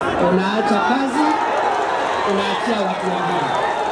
unaacha kazi, unaachia watu wengine.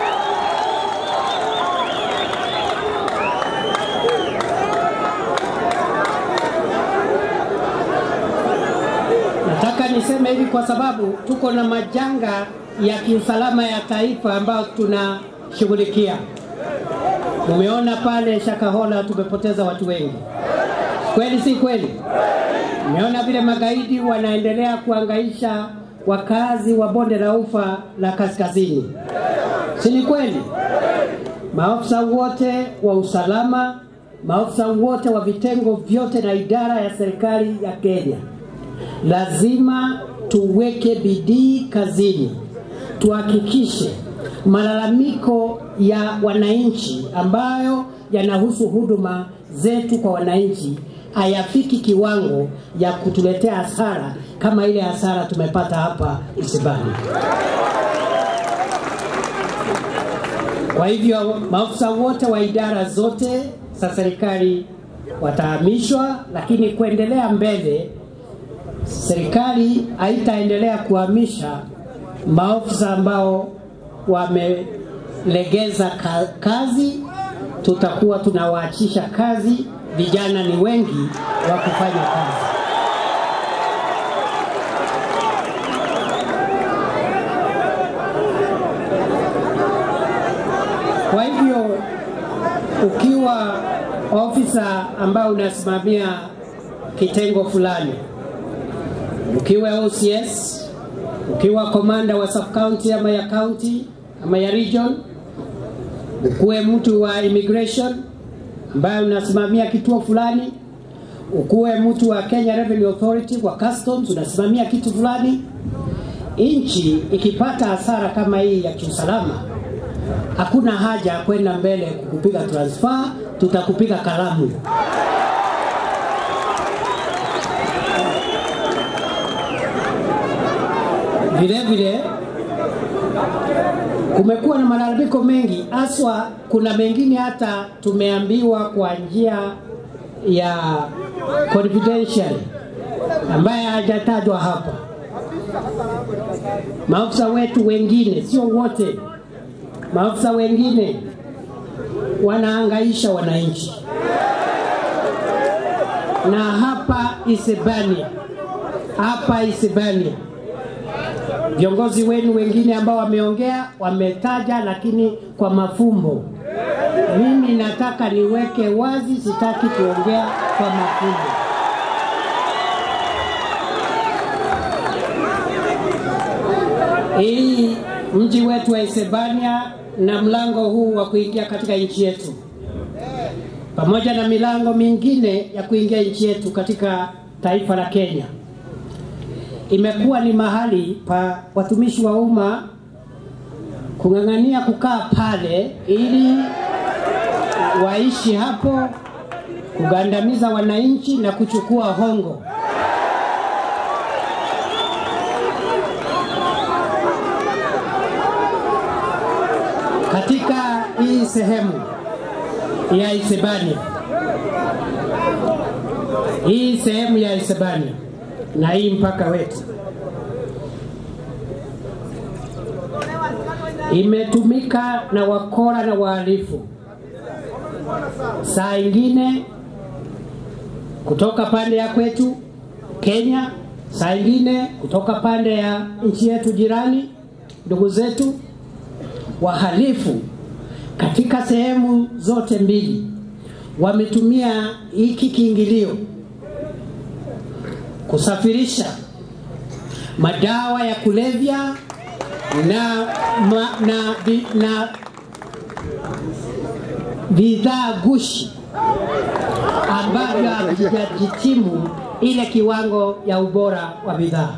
Nataka niseme hivi kwa sababu tuko na majanga ya kiusalama ya taifa ambayo tunashughulikia. Mumeona pale Shakahola tumepoteza watu wengi, kweli si kweli? Mmeona vile magaidi wanaendelea kuangaisha wakazi wa bonde la ufa la kaskazini, si ni kweli? Maafisa wote wa usalama, maafisa wote wa vitengo vyote na idara ya serikali ya Kenya lazima tuweke bidii kazini, tuhakikishe malalamiko ya wananchi ambayo yanahusu huduma zetu kwa wananchi hayafiki kiwango ya kutuletea hasara kama ile hasara tumepata hapa Isibani. Kwa hivyo maafisa wote wa idara zote za serikali watahamishwa, lakini kuendelea mbele serikali haitaendelea kuhamisha maofisa ambao wamelegeza ka kazi. Tutakuwa tunawaachisha kazi, vijana ni wengi wa kufanya kazi. Kwa hivyo ukiwa ofisa ambao unasimamia kitengo fulani ukiwa OCS, ukiwa komanda wa sub county ama ya county ama ya region, ukuwe mtu wa immigration ambaye unasimamia kituo fulani, ukuwe mtu wa Kenya Revenue Authority kwa customs unasimamia kitu fulani. Nchi ikipata hasara kama hii ya kiusalama, hakuna haja ya kwenda mbele kukupiga transfer, tutakupiga kalamu. Vile vile kumekuwa na malalamiko mengi, haswa kuna mengine hata tumeambiwa kwa njia ya confidential ambaye hajatajwa hapa. Maafisa wetu wengine, sio wote, maafisa wengine wanahangaisha wananchi, na hapa Isebania, hapa Isebania viongozi wenu wengine ambao wameongea wametaja, lakini kwa mafumbo. Mimi nataka niweke wazi, sitaki kuongea kwa mafumbo. Hii mji wetu wa Isebania na mlango huu wa kuingia katika nchi yetu, pamoja na milango mingine ya kuingia nchi yetu katika taifa la Kenya imekuwa ni mahali pa watumishi wa umma kung'ang'ania kukaa pale ili waishi hapo, kugandamiza wananchi na kuchukua hongo. Katika hii sehemu ya Isebania, hii sehemu ya Isebania na hii mpaka wetu imetumika na wakora na wahalifu, saa ingine kutoka pande ya kwetu Kenya, saa ingine kutoka pande ya nchi yetu jirani, ndugu zetu wahalifu katika sehemu zote mbili wametumia hiki kiingilio kusafirisha madawa ya kulevya na, ma, na, vi, na bidhaa gushi ambavyo havijajitimu ile kiwango ya ubora wa bidhaa.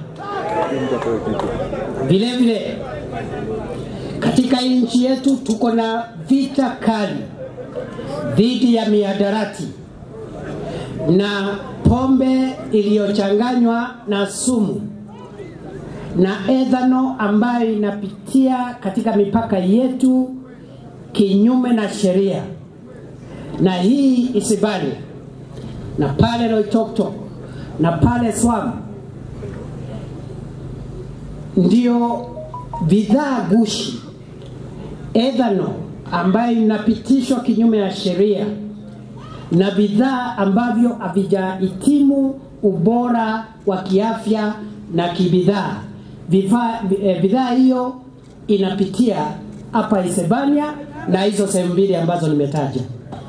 Vile vile katika nchi yetu tuko na vita kali dhidi ya mihadarati na pombe iliyochanganywa na sumu na ethano ambayo inapitia katika mipaka yetu kinyume na sheria, na hii isibali na pale Loitoktok na pale Swam ndio bidhaa gushi ethanol ambayo inapitishwa kinyume ya sheria na bidhaa ambavyo havijahitimu ubora wa kiafya na kibidhaa. Vifaa- eh, Bidhaa hiyo inapitia hapa Isebania na hizo sehemu mbili ambazo nimetaja,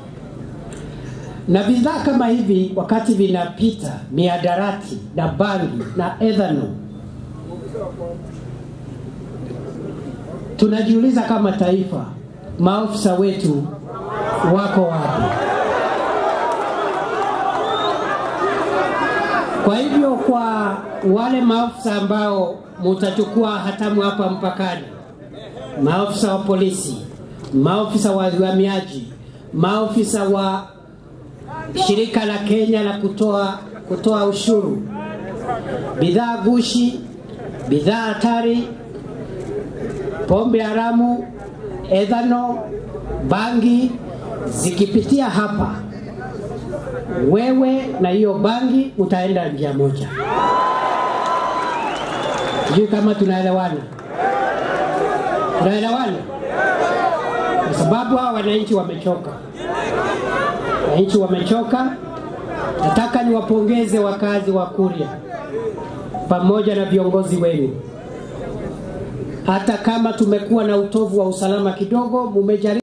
na bidhaa kama hivi wakati vinapita miadarati na bangi na ethanol, tunajiuliza kama taifa, maafisa wetu wako wapi? Kwa hivyo kwa wale maafisa ambao mutachukua hatamu hapa mpakani, maafisa wa polisi, maafisa wa uhamiaji, maafisa wa shirika la Kenya la kutoa kutoa ushuru, bidhaa gushi, bidhaa hatari, pombe haramu, ethanol, bangi zikipitia hapa wewe na hiyo bangi utaenda njia moja. Sijui kama tunaelewana, tunaelewana, kwa sababu hawa wananchi wamechoka, wananchi wamechoka. Nataka niwapongeze wakazi wa Kuria pamoja na viongozi wenu, hata kama tumekuwa na utovu wa usalama kidogo, mumejaribu